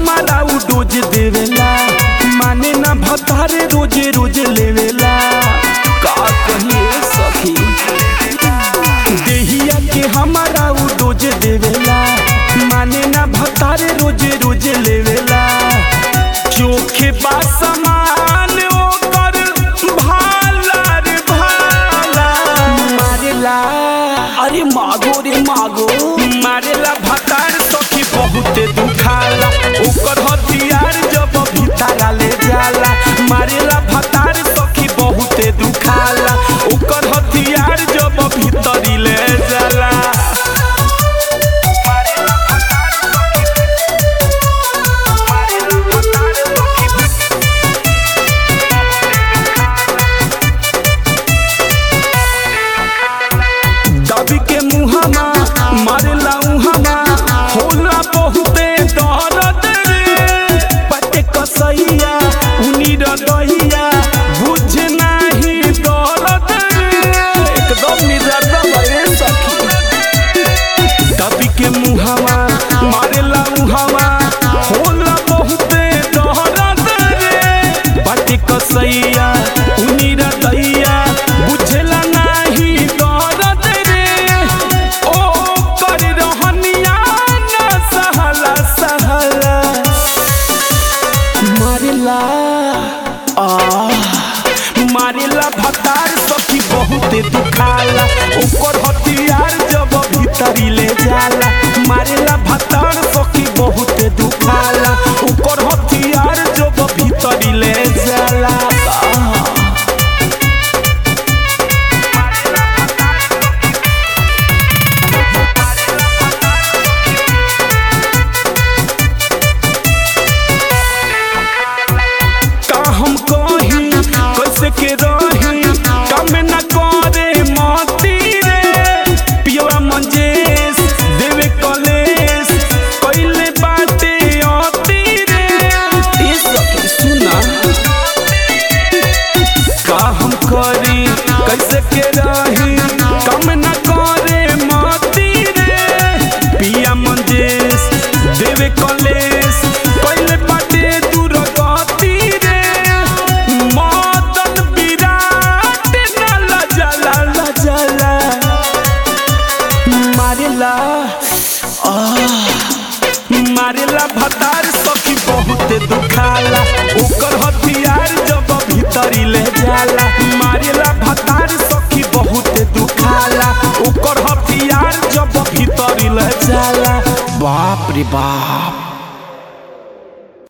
हमारा उ डोज देवेला माने ना भतारे रोजे रोज लेवेला का कहिए सखी देहिया के हमारा उ डोज देवेला माने ना भतारे रोजे रोज लेवेला चोखे बा समान ओकर भाला रे भाला मारेला अरे मागो रे मागो मारेला भतार सखी बहुते दुखाला ओकर हथियार जब भीतरा ले जाला मारेला भतार सखी बहुते दुखाला ओकर हथियार जब भीतरी ले जाला दबी के मुहमा मारेला उहमा होला बहुते दर्द रे पटे कसैया उनी रदैया बुझ नाही दर्द रे एकदम निदर्द भए सखी दबी के मुहमा मारेला उहमा होला बहुते दर्द रे पटे कसैया उनी रदैया बुझला नाही दर्द रे ओ कर रहनिया ना सहला सहला मारेला आ मारेला भतार सखी बहुते दुखाला ओकर हथियार जब भीतरी ले जाला मारेला भतार सखी बहुते दुखाला ओकर हथियार जब भीतरी ले जाला आ। का हम कही कैसे के रही कम न करे मती रे पियवा मंजेश देवे कलेश कैले बाटे अती रे ई सखी सुना का हम करी कैसे के रही कम न करे मती रे पिया मंजेश देवे कलेश कैले बाटे दूर गति रे मदन विराट न लजला लजला मारेला आ मारेला भतार सखी बहुते दुखाला ओकर हथियार जब भीतरी ले जाला मारेला भतार सखी बहुते दुखाला ओकर हथियार जब भीतरी ले जाला बाप रे बाप